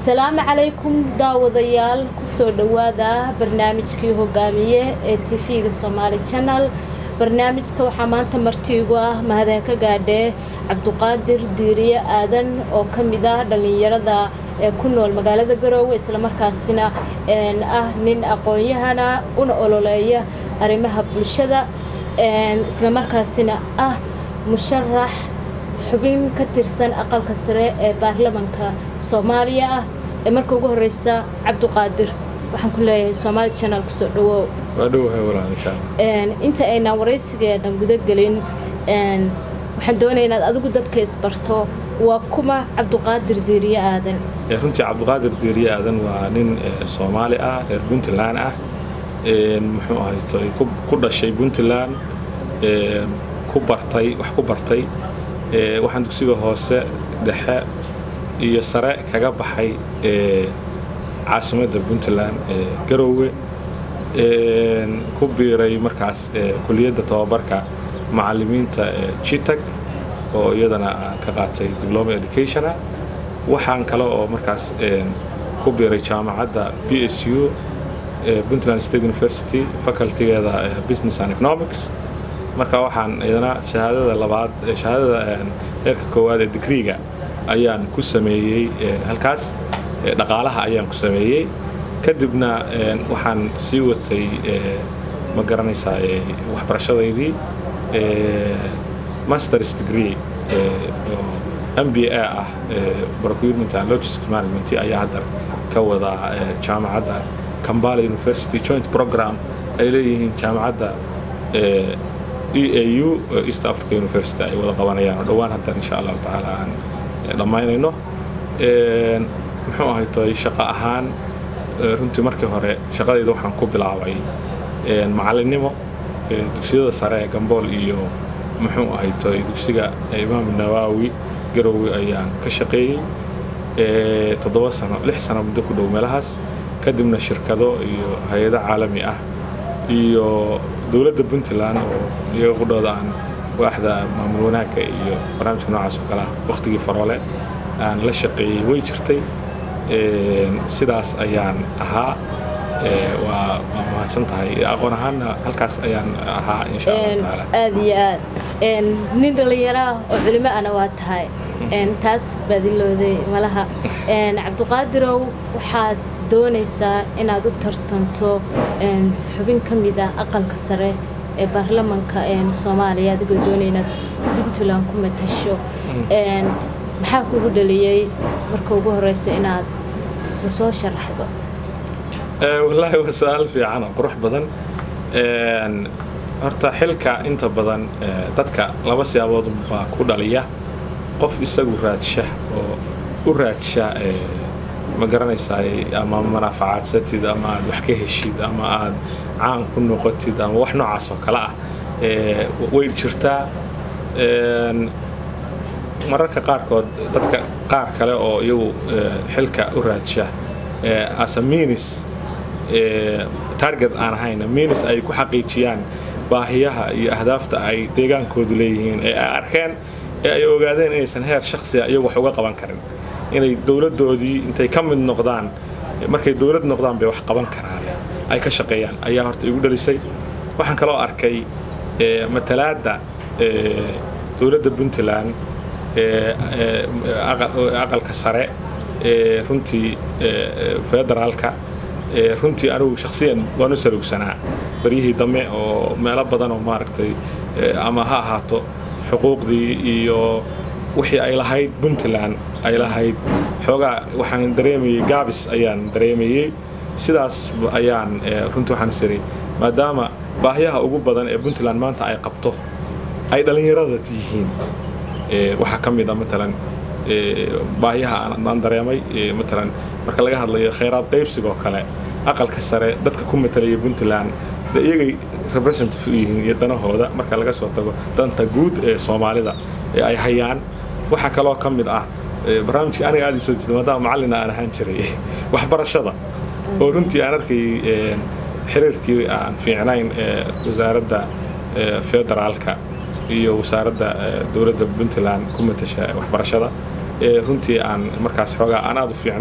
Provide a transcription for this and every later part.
asalaamu calaykum daawadayaal kusoo dhowaada barnaamijkii hogaamiye ee tv-ga somaali channel barnaamijka waxaa maanta martiigu ah mahadeen ka gaadhee cabduqaadir diiriye aadan oo ka mid ah dhallinyarada ee ku nool magaalada garoowe islamarkaasina ah nin aqoon-yahana una ololeeya arrimaha bulshada islamarkaasina ah musharax xubin ka tirsan aqalka sare ee baarlamanka soomaaliya ah ee marka ugu horeysa cabduqaadir waxaan ku leeyahay somaali channel kusoo dhawow inta aynaan waraysigeena gudagelin waxaan doonaya inaad adigu dadka isbarto waa kuma cabduqaadir diiriye aadan runtii cabduqaadir diiriye aadan waa nin soomaali ah reer puntland ah muxuu ahaytoy ku dhashay puntland ku bartay wax ku bartay waxaan dugsiga hoose dhexe iyo sare kaga baxay caasimadda puntland garoowe ku biiray markaas kuliyadda tababarka macalimiinta jitag oo iyadana aan ka qaatay diploma educationa waxaan kale oo markaas ku biiray jaamacadda b s u puntland state university facultigeeda business and economics marka waxaan iyadana shahaadada labaad shahaadada heerka koowaad ee digriiga ayaan ku sameeyey halkaas dhaqaalaha ayaan ku sameeyey kadibna waxaan sii watay ma garanaysaa waxbarashadaydii masters degree m b a ah procurement and logistics management ayaa hadda ka wadaa jaamacadda kambala university joint program ay leeyihiin jaamacadda e a u east africa university ay wada qabanayaan oo dhowaan haddan insha allahu tacaala aan dhammaynayno muxuu ahaytoy shaqo ahaan runtii markii hore shaqadayda waxaan ku bilaabay macalinimo dugsiyada sare ee gambool iyo muxuu ahaytoy dugsiga imaam nawaawi garowe ayaan ka shaqeeyey toddoba sano lix sano muddo ku dhow meelahaas kadibna shirkado iyo hay-ado caalami ah iyo dowladda puntland oo iyaga qudhooda aan waaxda maamul wanaagga iyo barnaamijka noocaas oo kale ah wakhtigii faroole aan la shaqeeyey way jirtay sidaas ayaan ahaa waa waa mahadsan tahay aqoon ahaanna halkaas ayaan ahaa insha allahu tacaala aada iyo aad nin dhallinyaro ah oo culimo ana waa tahay taas baadilooday malaha cabduqaadirow waxaad doonaysaa inaad u tartanto xubin ka mid ah aqalka sare ee baarlamanka soomaaliya adigoo doonaya inaad puntland ku matasho maxaa kugu dhaliyey marka ugu horeysa inaad isla soo sharaxdo wallaahi waa su-aal fiican oo qurux badan horta xilka inta badan dadka laba siyaabood baa ku dhaliya qof isagu raadsha oo u raadsha ma garanaysaa ama manaafacadsatid ama aad wax ka heshid ama aad caan ku noqotid ama wax noocaas oo kale ah way jirtaa mararka qaarkood dadka qaar kale oo iyagu xilka u raadsha asa minis target aan ahayn minis ay ku xaqiijiyaan baahiyaha iyo ahdaafta ay deegaankoodu leeyihiin ee ay arkeen ee ay ogaadeen inaysan heer shaksiga iyagu wax uga qaban karin inay dowladdoodii intay ka mid noqdaan markay dowlad noqdaan bay wax qaban karaan ay ka shaqeeyaan ayaa horta igu dhalisay waxaan kaloo arkay matalaadda dowladda puntland aqalka sare runtii federaalka runtii anigu shaksiyan waan u salugsanaa baryihii dambe oo meelo badan oo maaragtay ama ha ahaato xuquuqdii iyo wixii ay lahayd puntland ay lahayd xoogaa waxaan dareemayey gaabis ayaan dareemayey sidaas ayaan runtii waxaan isiri maadaama baahiyaha ugu badan ee puntland maanta ay qabto ay dhallinyarada yihiin waxaa ka mid a matalan baahiyaha aan dareemay matalan marka laga hadlayo khayraad qaybsigoo kale aqalka sare dadka ku matalaya puntland de iyagay representative u yihiin iyo danahooda marka laga soo tago danta guud ee soomaalida ee ay hayaan waxaa kaloo ka mid ah barnaamijkii aniga aad soo jeeda maadaama macallin aan ahaan jiray waxbarashada oo runtii aan arkay xiriirkii aan fiicnayn ee wasaaradda federaalka iyo wasaaradda dowladda puntland ku matasha waxbarashada runtii aan markaas xoogaa aan aad u fiicnayn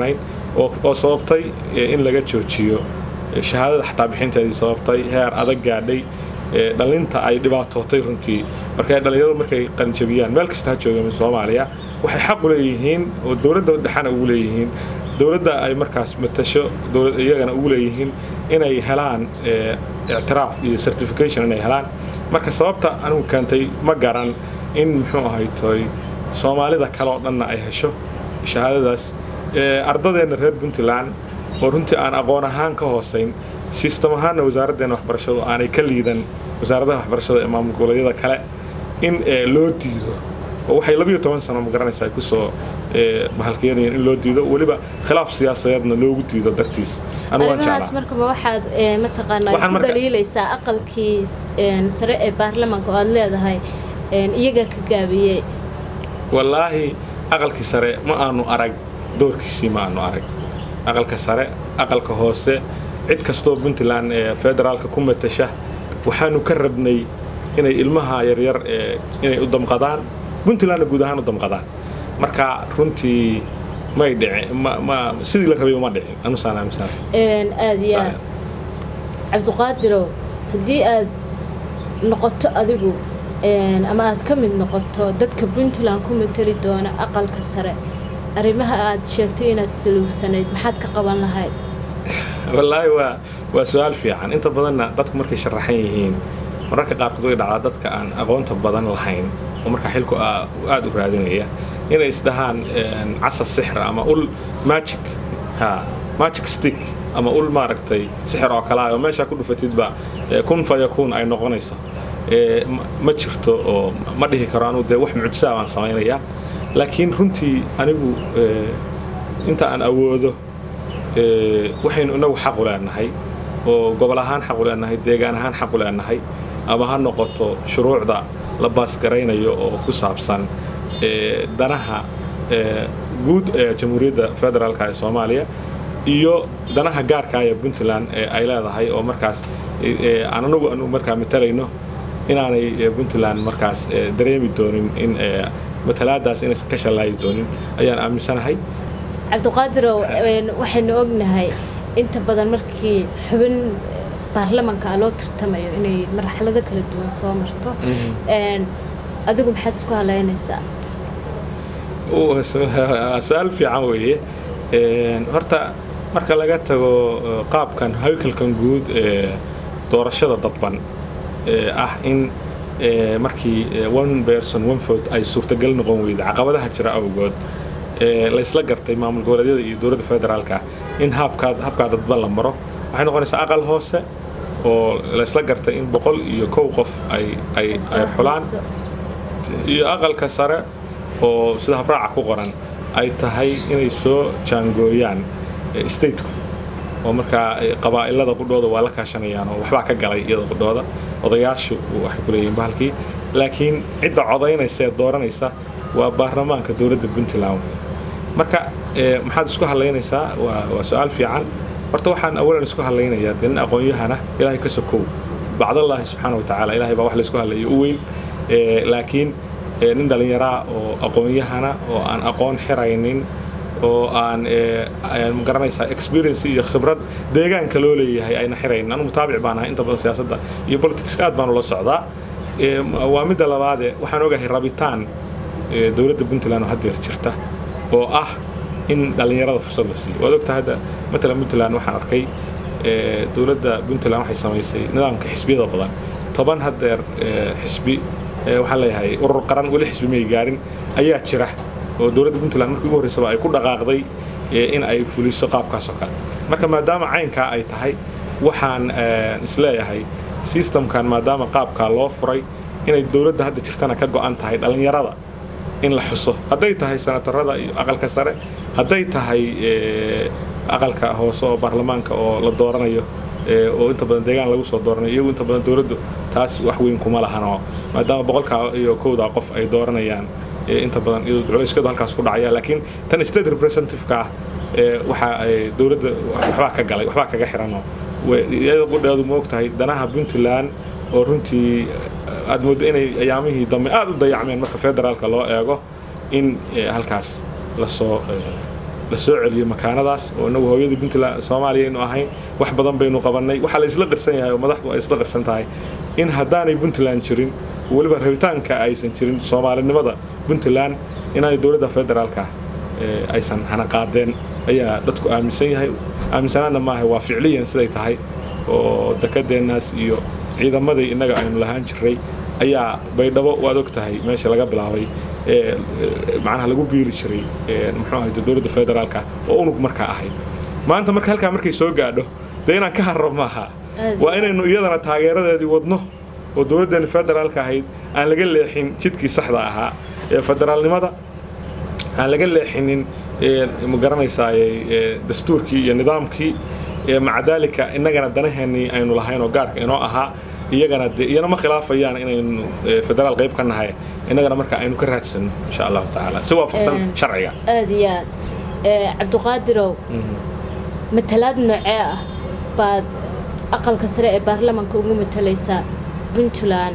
oo sababtay in laga joojiyo shahaadada xataa bixinteedii sababtay heer adag gaadhay dhalinta ay dhibaatootay runtii marka dhalinyaradu markay qalinjabiyaan meel kasta ha joogeen soomaaliya waxay xaq u leeyihiin oo dowladda dhexana ugu leeyihiin dowladda ay markaas matasho iyagana ugu leeyihiin inay helaan ictiraaf iyo certification inay helaan marka sababta anigu keentay ma garan in muxuu ahaytoy soomaalida kale oo dhanna ay hesho shahaadadaas ardadeenna reer puntland oo runtii aan aqoon ahaan ka hoosayn sistem ahaanna wasaaraddeena waxbarashadu aanay ka liidan wasaaradaha waxbarashada ee maamul goboleedyada kale in loo diido oo waxay labiyo toban sano magaranaysa ay kusoo bahalkeenayeen in loo diido weliba khilaaf siyaasadeedna loogu diido dartiis arrimahaas markaba waxaad mataqaanaa ku daliilaysaa aqalkii sare ee baarlamaanka oo aad leedahay iyaga ka gaabiyey wallaahi aqalkii sare ma aanu arag doorkiisii ma aanu arag aqalka sare aqalka hoose cid kastoo puntland ee federaalka ku matasha waxaanu ka rabnay inay ilmaha yaryar inay u damqadaan puntlandna guud ahaan u damqadaan marka runtii may dhici ma sidii la rabay uma dhicin anusaan aaminsan aad iyo aad cabdiqaadirow haddii aad noqoto adigu ama aad ka mid noqoto dadka puntland ku matali doona aqalka sare arrimaha aad sheegtay inaad saluugsanayd maxaad ka qaban lahayd wallaahi waa waa su-aal fiican inta badanna dadku markay sharaxan yihiin mararka qaarkood way dhacdaa dadka aan aqoonta badan lahayn oo markaa xilku aada u raadinaya inay isdhahaan casa sixra ama ul magic ha magic stick ama ul maaragtay sixir oo kale ah oo meeshaa ku dhufatidba kun fayakuun ay noqonayso ma jirto oo ma dhihi karo anugu dee wax mucjisaa baan samaynayaa laakiin runtii anigu inta aan awoodo waxaynu inagu xaq u leenahay oo gobol ahaan xaq u leenahay deegaan ahaan xaq u leenahay ama ha noqoto shuruucda la baasgaraynayo oo ku saabsan danaha guud ee jamhuuriyadda federaalka ee soomaaliya iyo danaha gaarka ee puntland ee ay leedahay oo markaas aan anagu anu markaa matalayno inaanay puntland markaas dareemi doonin in matalaadaas inaysan ka shallaayi doonin ayaan aaminsanahay cabdiqaadirow waxaynu ognahay inta badan markii xubin baarlamanka loo tartamayo inay marxalado kala duwan soo marto adigu maxaad isku halaynaysaa su-aal fiican weeye horta marka laga tago qaabkan haykalkan guud ee doorashada dadban ah in markii one person one vote ay suurtagal noqon weyda caqabadaha jira awgood laysla gartay maamul goboleedyada iyo dowladda federaalka in habkaa habkaa dadban la maro waxay noqonaysaa aqal hoose oo laysla gartay in boqol iyo kow qof ay ay ay xulaan iyo aqalka sare oo sida habraaca ku qoran ay tahay inay soo jaangooyaan stateku oo markaa qabaa'ilada qudhooda waa la kaashanayaan oo waxbaa ka galay iyada qudhooda odayaashu waxay ku leeyihiin bahalkii laakiin cidda codaynaysa ee dooranaysa waa baarlamaanka dowladda puntland marka maxaad isku hadlaynaysaa waa su-aal fiican horta waxaan awalan isku hadlaynayaa dee nin aqoon-yahana ilaahay ka sokow bacdallaahi subxaana wa tacaala ilahay baa wax laysku hadlayo u weyn laakiin nin dhallinyaraa oo aqoon-yahana oo aan aqoon xiraynin oo aan magaranaysaa experience iyo khibrad deegaanka loo leeyahay ayna xiraynin anu mutaabic baan ahay inta badan siyaasadda iyo politicska aad baanu la socdaa waa midda labaade waxaan ogahay rabitaan dowladda puntland oo haddeer jirta oo ah in dhallinyarada fursad la siiyo waad ogtahay hadda matalan puntland waxaan arkay dowladda puntland waxay samaysay nidaamka xisbiyada badan toban haddeer xisbi waxaan leeyahay urur qaran weli xisbi may gaarin ayaa jira oo dowladda puntland markii ugu horreysaba ay ku dhaqaaqday in ay fuliso qaabkaas oo kale marka maadaama caynkaa ay tahay waxaan isleeyahay systemkan maadaama qaabkaa loo furay inay dowladda hadda jirtana ka go'an tahay dhallinyarada in la xuso hadday tahay senatarada iyo aqalka sare hadday tahay aqalka hoose oo baarlamaanka oo la dooranayo oo inta badan deegaan lagu soo dooranayo iyagu inta badan dowladdu taas wax weyn kuma lahanoo maadaama boqolkaa iyo kowdaa qof ay dooranayaan inta badan culayskadu halkaas ku dhacaya laakiin tan state representative-ka ah waxa dowladda waxbaa ka galay waxbaa kaga xiranoo iyada qudheedu ma ogtahay danaha puntland oo runtii aad mooddo inay ayaamihii dambe aad u dayacmeen marka federaalka loo eego in halkaas lasoo la soo celiyo makaanadaas oo inagu hooyadii puntland soomaaliya aynu ahayn wax badan baynu qabannay waxaa la isla qirsan yahay oo madaxdu ay isla qirsan tahay in haddaanay puntland jirin weliba rabitaanka aysan jirin soomaalinimada puntland inaanay dowladda federaalka aysan hanaqaadeen ayaa dadku aaminsan yahay aaminsanaana maaha waa ficliyan siday tahay oo dekadeennaas iyo ciidamadii innaga aynu lahaan jirray ayaa baydhabo waad og tahay meesha laga bilaabay macnaha lagu biiri jiray muxuu ahay dowladda federaalka oo unug markaa ahayd maanta marka halkaa markay soo gaadho dee inaan ka harro maaha waa inaynu iyadana taageeradeedii wadno oo dowladdeena federaalka ahayd aan laga leexin jidkii saxda ahaa ee federaalnimada aan laga leexinin ma garanaysaa dastuurkii iyo nidaamkii maca daalika innagana danaheenii aynu lahayn oo gaarka inoo ahaa iyagana de iyana ma khilaafayaan inaynu federaal qayb ka nahay innagana marka aynu ka raadsanno insha allahu tacaala si waafaqsan sharciga aad iyo aad cabdiqaadirow matalaad noocee ah baad aqalka sare ee baarlamaanka ugu matalaysaa puntland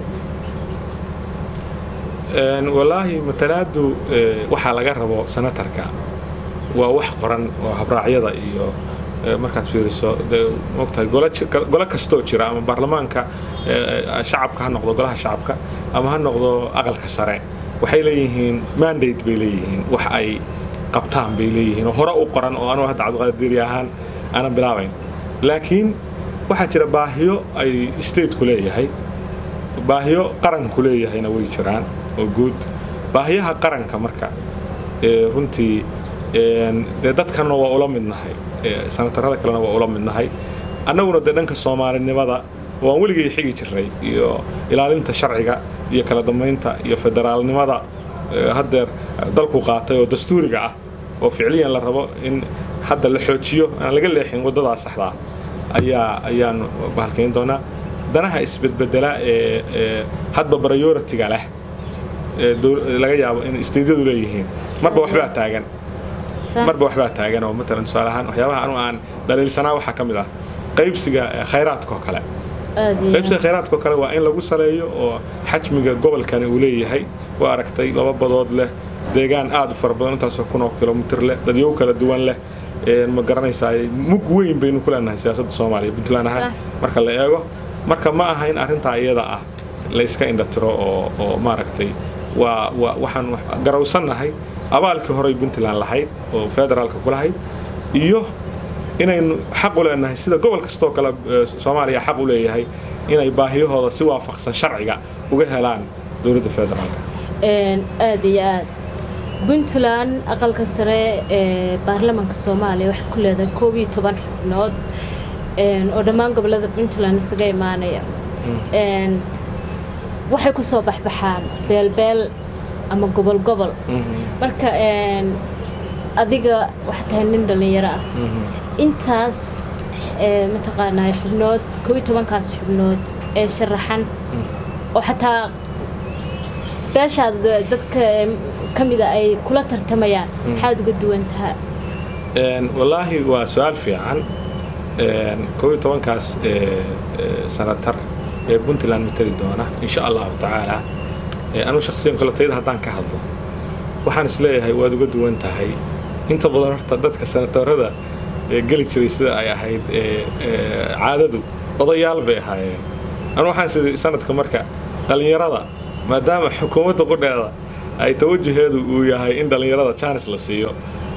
wallaahi matalaadu waxaa laga rabo senatarka waa wax qoran oo habraacyada iyo markaad fiiriso de mogtahay gole kastoo jira ama baarlamaanka shacabka ha noqdo golaha shacabka ama ha noqdo aqalka sare waxay leeyihiin mandate bay leeyihiin wax ay qabtaan bay leeyihiin oo hore u qoran oo anugu hadda cabdiqaadiri ahaan aanan bilaabayn laakiin waxaa jira baahiyo ay stateku leeyahay baahiyo qaranku leeyahayna way jiraan oo guud baahiyaha qaranka marka runtii dee dadkanna waa ula midnahay sanatarada kalena waa ula midnahay annaguna dee dhanka soomaalinimada waan weligay xigi jirray iyo ilaalinta sharciga iyo kala dambaynta iyo federaalnimada haddeer dalku qaatay oo dastuuriga ah oo ficliyan la rabo in hadda la xoojiyo aan laga leexin waddadaa saxdaa ayaa ayaanu bahalkayn doonaa danaha isbedbedela ee hadba prioritiga leh laga yaabo in isteydyadu leeyihiin marba waxbaa taagan marba waxbaa taagan oo matalan tusaale ahaan waxyaabaha anu aan dhaliilsanaa waxaa ka mid ah qaybsiga khayraadkao kale qaybsiga khayraadkao kale waa in lagu saleeyo oo xajmiga gobolkani uu leeyahay waa aragtay laba badood leh deegaan aad u fara badan intaasoo kun oo kilomitir leh dadyow kala duwan leh ma garanaysaa mug weyn baynu ku leenahay siyaasadda soomaaliya puntland ahaan marka la eego marka ma aha in arrintaa iyada ah la iska indhatiro oo oo maaragtay waa waa waxaan garawsannahay abaalkii horey puntland lahayd oo federaalka ku lahayd iyo inaynu xaq u leenahay sida gobol kastoo kale soomaaliya xaq u leeyahay inay baahiyahooda si waafaqsan sharciga uga helaan dowladda federaalka aad iyo aad puntland aqalka sare ee baarlamaanka soomaaliya waxay ku leedahay koob iyo toban xubnood oo dhammaan gobolada puntland isaga imaanaya waxay ku soo baxbaxaan beelbeel ama gobol gobol marka adiga waxaa tahay nin dhallinyaro ah intaas mataqaanaa xubnood koob iyo tobankaas xubnood ee sharaxan oo xataa beeshaad dadka ka mida ay kula tartamayaan maxaad uga duwan tahay wallaahi waa su-aal fiican koob iyo tobankaas sanatar ee puntland matali doona insha allahu tacaala anuu shaksiyan koletayda haddaan ka hadlo waxaan is leeyahay waad uga duwan tahay inta badan horta dadka sanatarada geli jiray sida ay ahayd caadadu odayaal bay ahaayeen anu waxaan sidii sanadka marka dhallinyarada maadaama xukuumadda qudheeda ay tawajuheedu uu yahay in dhallinyarada jaanis la siiyo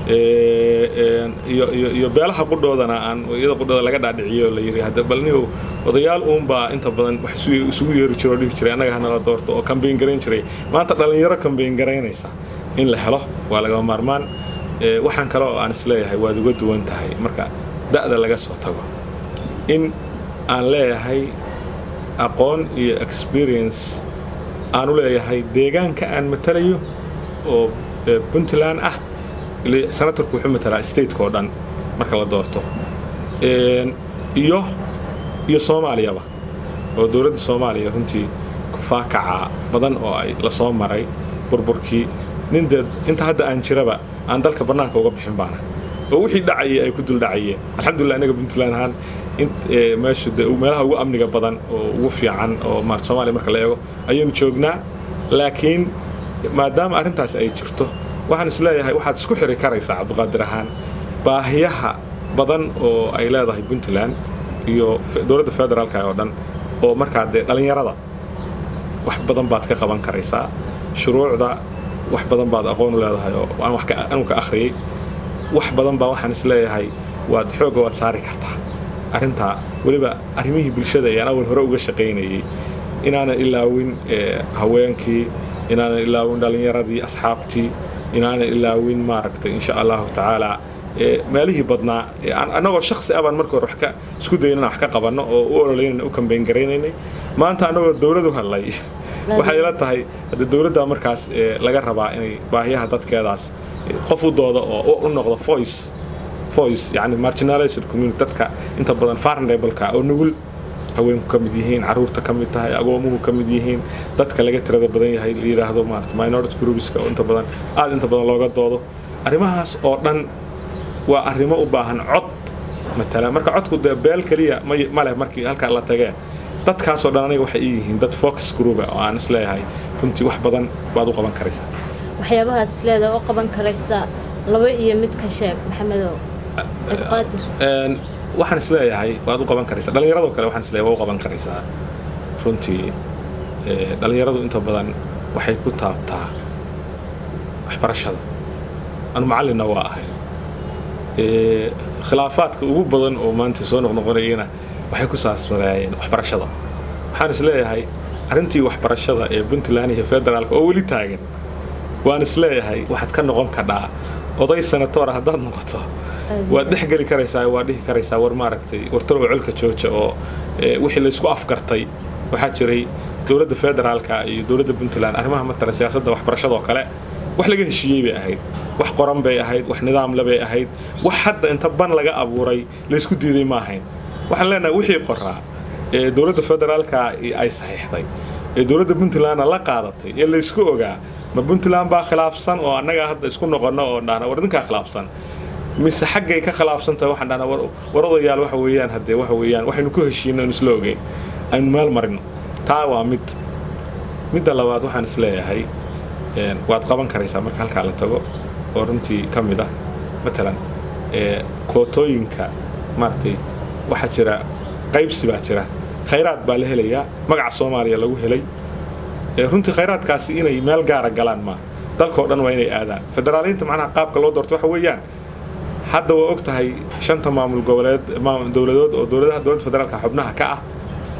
iyo beelaha qudhoodana aan iyada qudhooda laga dhaadhiciyo la yiri hadda balnihu odayaal uunbaa inta badan wax isugu yeeri jiro oo dhihi jiray annaga hanala doorto oo kambeyn garayn jiray maanta dhallinyaro kambeyn garaynaysa in la helo waa lagama maarmaan waxaan kale oo aan isleeyahay waad uga duwan tahay marka da'da laga soo tago in aan leeyahay aqoon iyo experience aanu leeyahay deegaanka aan matalayo oo puntland ah senatorku wuxuu matalaa stateka oo dhan marka la doorto iyo iyo soomaaliyaba oo dowladda soomaaliya runtii kufaakaca badan oo ay la soo maray burburkii nin dee inta hadda aan jiraba aan dalka bannaanka uga bixin baana oo wixii dhacayay ay ku dul dhacayeen alxamdulillah innaga puntland ahaan meeshu de meelaha ugu amniga badan oo ugu fiican oo maarta soomaaliya marka la eego ayaynu joognaa laakiin maadaama arrintaas ay jirto waxaan is leeyahay waxaad isku xiri karaysaa cabdiqaadir ahaan baahiyaha badan oo ay leedahay puntland iyo dowladda federaalka oo dhan oo markaa dee dhallinyarada wax badan baad ka qaban karaysaa shuruucda wax badan baad aqoon u leedahay oo aan wax anu ka akhriyey wax badan baa waxaan is leeyahay waad xoogga waad saari kartaa arrintaa weliba arrimihii bulshada ayaan awal hore uga shaqaynayey inaanan ilaawin haweenkii inaanan ilaawin dhallinyaradii asxaabtii inaanan ilaawin maaragtay insha allahu tacaala meelihii badnaa annagoo shaksi abaan marka hore wax ka isku daynana wax ka qabanno oo u ololeynayna u kambeyn garaynaynay maanta annagoo dowladu hadlay waxay ila tahay hadde dowladda markaas laga rabaa inay baahiyaha dadkeedaas qof u dooda oo u noqdo voice voice yani marginalized community dadka inta badan farndableka oo nugul haweenku ka mid yihiin caruurta ka mid tahay agoomuhu ka mid yihiin dadka laga tirada badan yahay la yidhaahdo maarata minority groupska oo inta badan aada inta badan looga doodo arrimahaas oo dhan waa arrimo u baahan cod matala marka codku dee beel keliya ma leh markii halkaa la tagee dadkaasoo dhan aniga waxay ii yihiin dad focus groupa oo aan isleeyahay runtii wax badan baad u qaban karaysaa waxyaabahaad isleedahay oo qaban karaysa laba iyo mid ka sheeg maxamedow cabdiqaadir waxaan isleeyahay waad u qaban karaysaa dhallinyaradoo kale waxaan isleeyahay waa u qaban karaysaa runtii dhallinyaradu inta badan waxay ku taabtaa waxbarashada anu macallinna waa ahay khilaafaadka ugu badan oo maanta soo noqnoqonayana waxay ku saasmaraayeen waxbarashada waxaan isleeyahay arrintii waxbarashada ee puntland iyo federaalka oo weli taagan waan isleeyahay waxaad ka noqon kadhaa oday senatoora haddaad noqoto waad dhex geli karaysaa waad dhihi karaysaa war maaragtay wartalow colka jooja oo wixii laysku afgartay waxaa jiray dowladda federaalka iyo dowladda puntland arrimaha matalan siyaasadda waxbarashada oo kale wax laga heshiiyey bay ahayd wax qoran bay ahayd wax nidaamle bay ahayd wax hadda inta ban laga abuuray laysku diiday ma ahayn waxaan leenahay wixii qoraa ee dowladda federaalka ay saxiixday ee dowladda puntlandna la qaadatay ee laysku ogaa ma puntland baa khilaafsan oo annaga hadda isku noqono oo dhahna war idinkaa khilaafsan mise xaggay ka khilaafsan tahay waxaan dhahnaa war odayaal waxa weeyaan haddee waxa weeyaan waxaynu ku heshiino aynu isla ogeyn aynu meel marino taa waa mid midda labaad waxaan isleeyahay waad qaban karaysaa marka halkaa la tago oo runtii ka mid ah matalan kootooyinka maaragtay waxaa jira qaybsi baa jira khayraad baa la helayaa magaca soomaaliya lagu helay runtii khayraadkaasi inay meel gaara galaan maa dalkao dhan waa inay aadaan federaaliyiinta macnaha qaabka loo doorto waxa weeyaan hadda waa og tahay shanta maamul goboleed dowladood oo dowladaha dowladda federaalka xubnaha ka ah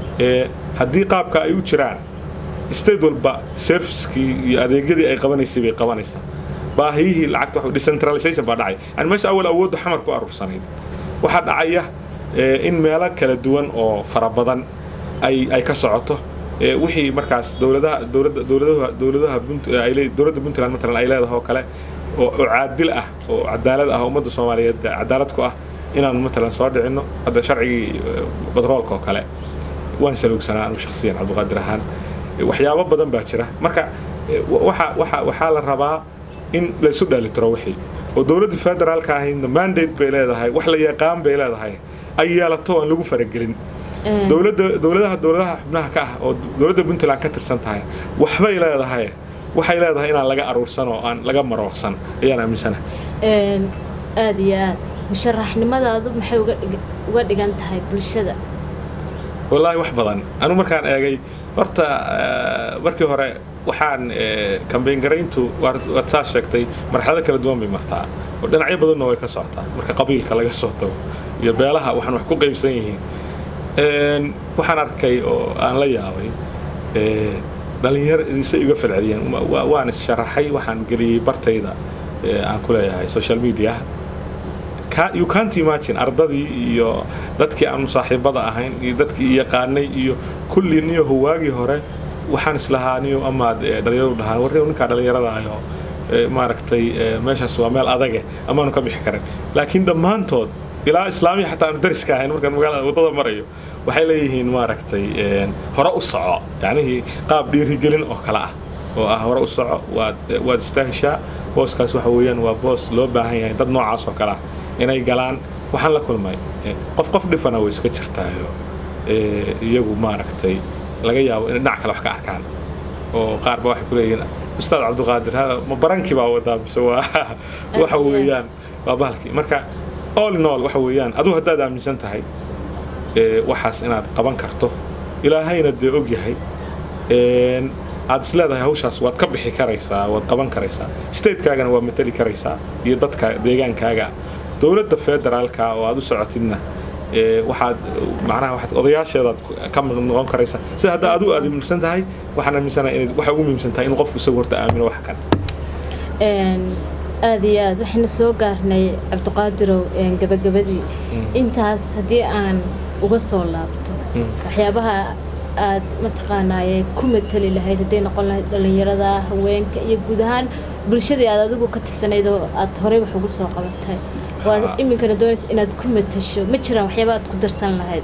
haddii qaabka ay u jiraan state walba servicekii iyo adeegyadii ay qabanaysay bay qabanaysaa baahiyihii lacagta waxa decentralization baa dhacay yani meesha awal awoodda xamar ku aruursanayd waxaa dhacaya in meelo kala duwan oo fara badan ay ay ka socoto wixii markaas dowladaha dowladda dowladaha dowladaha ay dowladda puntland matalan ay leedahay oo kale oo caadil ah oo cadaalad ah ummadda soomaaliyeed cadaalad ku ah inaan matalan soo dhicinno hadda sharcigii batroolka oo kale waan saluugsanaa anigu shakhsiyan cabdiqaadir ahaan waxyaabo badan baa jira marka waxa waxa waxaa la rabaa in laysu dheelitiro wixii oo dowladda federaalka ahayna mandate bay leedahay wax la yaqaan bay leedahay ay yeelato aan lagu faragelin dowladda dowladaha dowladaha xubnaha ka ah oo dowladda puntland ka tirsan tahay waxbay leedahay waxay leedahay inaan laga aruursan oo aan laga marooqsan ayaan aaminsanahay aada iyo aad musharaxnimadaadu maxay uga dhigan tahay bulshada wallaahi wax badan anu markaan eegay horta markii hore waxaan kambeyn garayntu waad saa sheegtay marxalado kala duwan bay martaa oo dhinacyo badanna way ka socotaa marka qabiilka laga soo tago iyo beelaha waxaan wax ku qaybsan yihiin waxaan arkay oo aan la yaabay dhalinyaro isay iga falceliyeen waan is-sharaxay waxaan geliyey bartayda aan ku leeyahay social media you can't imagine ardadii iyo dadkii aanu saaxiibada ahayn iyo dadkii yaqaanay iyo kulli niyo howaagii hore waxaan islahaa niyo amaad dhalinyaradu dhahaan warri ninkaa dhallinyaradaayoo maaragtay meeshaas waa meel adage amaanu ka bixi karin laakiin dhammaantood ilaa islaamiya xataa aanu dariska ahayn markaan magaalada waddada marayo waxay leeyihiin maaragtay hore u soco yacnihii qaab dhiirigelin oo kale ah oo ah hore u soco waad waad istaahishaa booskaas waxa weeyaan waa boos loo baahan yahay dad noocaas oo kale ah inay galaan waxaan la kulmay qof qof dhifana way iska jirtaayo iyagu maaragtay laga yaabo inay dhinac kale wax ka arkaan oo qaar ba waxay ku leeyihiin ustaad cabdiqaadir ma barankii baa wadaa mise waa waxa weeyaan waa bahalkii marka all in all waxa weeyaan adigu haddaad aaminsan tahay waxaas inaad qaban karto ilaahayna dee og yahay aad is leedahay hawshaas waad ka bixi karaysaa waad qaban karaysaa statekaagana waad matali karaysaa iyo dadka deegaankaaga dowladda federaalka oo aad u socotidna waxaad macnaha waxaad odayaasheedaad ka noqon karaysaa sida hadda adigu aad muhiimsan tahay waxaan aaminsanahay inay waxa ugu muhiimsan tahay inuu qofku isagu horta aamino wax kan aada iyo aad waxaynu soo gaarnay cabdiqaadirow gabagabadii intaas haddii aan uga soo laabto waxyaabaha aad mataqaanaaye ku matali lahayd hadday noqon lahayd dhallinyarada haweenka iyo guud ahaan bulshadii aad adigu ka tirsanayd oo aad horey wax ugu soo qabatay oo aad iminkana doonaysa inaad ku matasho ma jiraan waxyaaba aad ku darsan lahayd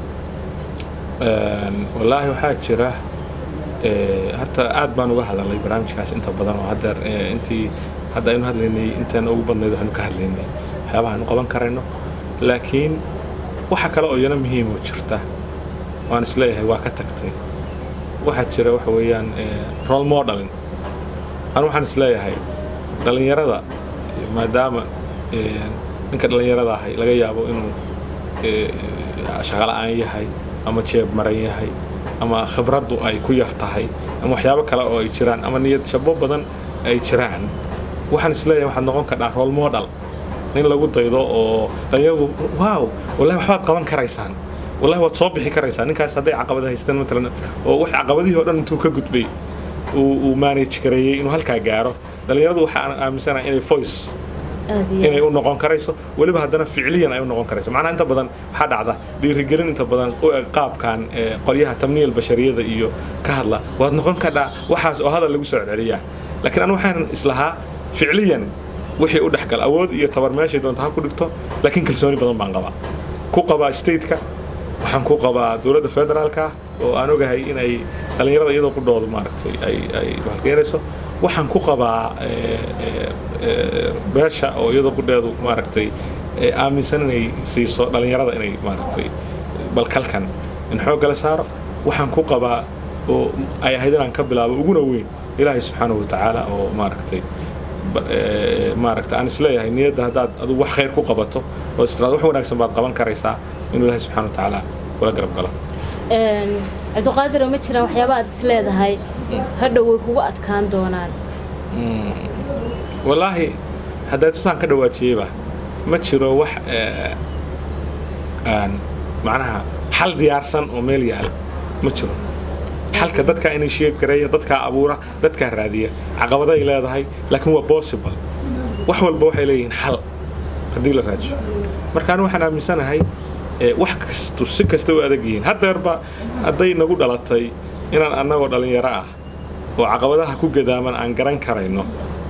wallaahi waxaa jira horta aad baan uga hadalnay barnaamijkaas inta badan oo haddeer intii hadda aynu hadlaynay intaan ugu badnayd waxaynu ka hadlaynay waxyaabaha aynu qaban karayno laakiin waxa kale oo iyana muhiim oo jirta waan isleeyahay waa ka tagtay waxaa jira waxa weeyaan role modeling anu waxaan isleeyahay dhallinyarada maadaama ninka dhallinyarada ahay laga yaabo inuu shaqola'aan yahay ama jeeb maran yahay ama khibraddu ay ku yar tahay ama waxyaabo kale oo ay jiraan ama niyad shabo badan ay jiraan waxaan isleeyahay waxaad noqon kardhaa role model nin lagu daydo oo dhallinyaradu waaw wallahi waxbaad qaban karaysaan wallahi waad soo bixi karaysaa ninkaas hadday caqabada haystaan matalan oo wax caqabadihii oo dhan intuu ka gudbay uu manage gareeyey inuu halkaa gaaro dhallinyaradu waxaan aaminsanahay inay voice inay u noqon karayso weliba haddana ficliyan ay u noqon karayso macnaha inta badan waxaa dhacda dhiirigelin inta badan u eg qaabkan qolyaha tamniya bashariyada iyo ka hadla waad noqon kardhaa waxaas oo hadal lagu soo celceliyaa laakiin anu waxaan islahaa ficliyan wixii u dhexgal awood iyo tabar meeshay doonta ha ku dhigto laakiin kalsooni badan baan qabaa ku qabaa stateka waxaan ku qabaa dowladda federaalka oo aan ogahay inay dhallinyarada iyadoo ku dhoodu maaragtay ay ay halkeenayso waxaan ku qabaa beesha oo iyadoo qudheedu maaragtay aaminsan inay siiso dhallinyarada inay maaragtay balkalkan in xooggala saaro waxaan ku qabaa oo ay ahayd inaan ka bilaabo uguna weyn ilaahay subxaanahu watacaala oo maaragtay maaragta aan isleeyahay niyadda haddaad adigu wax khayr ku qabato oo istiraad wax wanaagsan baad qaban karaysaa inuu ilaahay subxaana watacaala kula garab galo cabdiqaadiro ma jiraan waxyaaba aad isleedahay hadhow way kugu adkaan doonaan wallaahi hadday tusaan ka dhawaajiyeyba ma jiro wax macnaha xal diyaarsan oo meel yaal ma jiro xalka dadkaa initiate gareeya dadkaa abuura dadkaa raadiya caqabaday leedahay laakiin waa possible wax walba waxay leeyihiin xal haddii la raajiyo marka anu waxaan aaminsanahay wax kastu si kasta u adag yihiin haddeerba hadday nagu dhalatay inaan annagoo dhallinyaro ah oo caqabadaha ku gadaaman aan garan karayno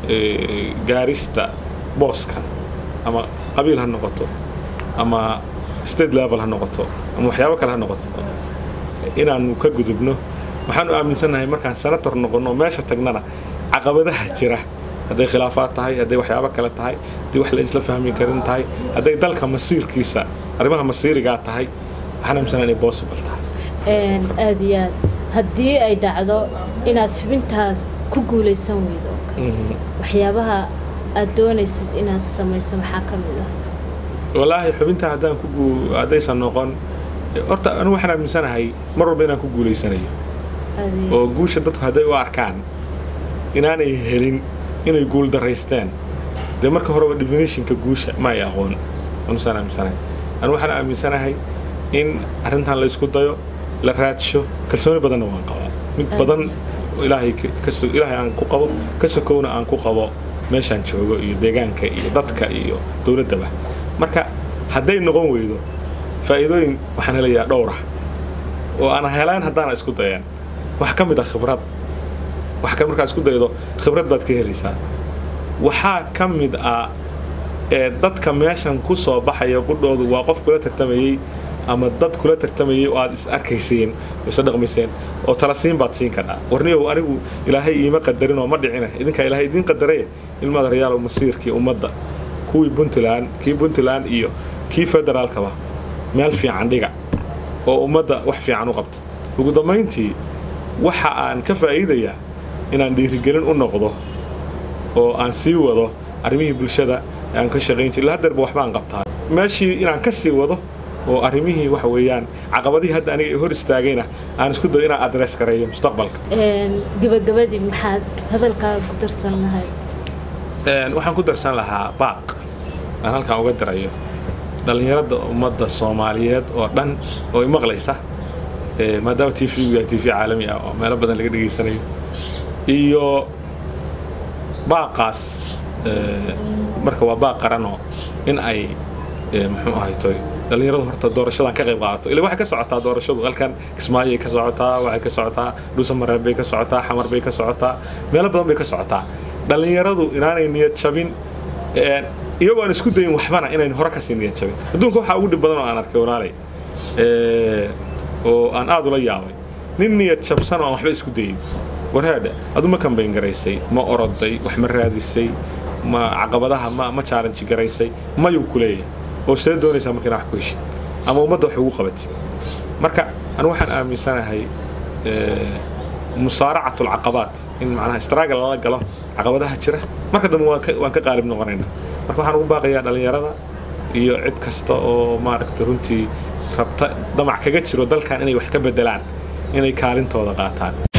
gaarista booskan ama qabiil ha noqoto ama state level ha noqoto ama waxyaabo kale ha noqoto inaannu ka gudubno waxaanu aaminsannahay markaan senator noqonno meesha tagnana caqabadaha jira hadday khilaafaad tahay hadday waxyaabo kale tahay haddii wax la isla fahmi karin tahay hadday dalka masiirkiisa arrimaha masiirigaa tahay waxaan aaminsanahay inay possible tahay aad iyo aad haddii ay dhacdo inaad xubintaas ku guulaysan weydo waxyaabaha aad doonaysid inaad samayso maxaa ka mid ah wallaahi xubintaa haddaan ku haddaysan noqon horta anu waxaan aaminsanahay mar walba inaan ku guulaysanayo oo guusha dadku hadday u arkaan inaanay helin inay guul daraysteen dee marka horeba definitionka guusha ma ay aqoon anusaan aaminsanahay anu waxaan aaminsanahay in arrintan la isku dayo la raadsho kalsooni badanna waan qabaa mid badan ilaahay ilaahay aan ku qabo ka sokowna aan ku qabo meeshaan joogo iyo deegaanka iyo dadka iyo dowladdaba marka hadday noqon weydo faa'iidooyin waxaan helayaa dhowra oo aan helaan haddaana isku dayan wax ka mid ah khibrad wax kan markaa isku daydo khibrad baad ka helaysaa waxaa ka mid ah ee dadka meeshan ku soo baxaya qudhoodu waa qof kula tartamayey ama dad kula tartamayay oo aad is arkayseen oo isla dhaqmayseen oo tala siin baad siin kadhaa warniyow anigu ilaahay iima qadarin oo ma dhicina idinkaa ilaahay idiin qadaree ilmaada rayaal masiirkii ummadda kuwii puntland kii puntland iyo kii federaalkaba meel fiican dhiga oo ummadda wax fiican u qabta ugu dambayntii waxa aan ka faa'iidayaa inaan dhiirigelin u noqdo oo aan sii wado arrimihii bulshada aan ka shaqayn jiray haddeerba waxbaan qabtaa meeshii inaan ka sii wado oo arrimihii waxa weeyaan caqabadihii hadda aniga hor istaagayna aan isku dayo inaan adress gareeyo mustaqbalka gabagabadii maxaad hadalkaa ku darsan lahay waxaan ku darsan lahaa baaq aan halkaan uga dirayo dhallinyarada ummadda soomaaliyeed oo dhan oo i maqlaysa maadaama t v yahay t v caalami ah oo meelo badan laga dhegaysanayo iyo baaqaas marka waa baaq qaranoo in ay muxuu ahaytoy dhallinyaradu horta doorashadan ka qayb qaadato ila waxay ka socotaa doorashadu halkan kismaayay ka socotaa waxay ka socotaa dhuusamareeb bay ka socotaa xamar bay ka socotaa meelo badan bay ka socotaa dhallinyaradu inaanay niyad jabin iyagoo aan isku dayin waxbana inayn hore kasii niyad jabin adduunka waxaa ugu dhib badan oo aan arkay walaalay oo aan aad ula yaabay nin niyad jabsan oo aan waxba isku dayin warhaadha adu ma kambayn garaysay ma oroday wax ma raadisay ma caqabadaha ma ma challenge garaysay mayuu ku leeyahay oo see doonaysaa marka inaad wax ku heshid ama ummadda wax ugu qabatid marka anu waxaan aaminsanahay musaaracat alcaqabaat in macnaha straagal lala galo caqabadaha jira marka dambe waan ka qaalib noqonaynaa marka waxaan ugu baaqayaa dhallinyarada iyo cid kasta oo maaragtay runtii rabta damac kaga jiro dalkan inay wax ka bedelaan inay kaalintooda qaataan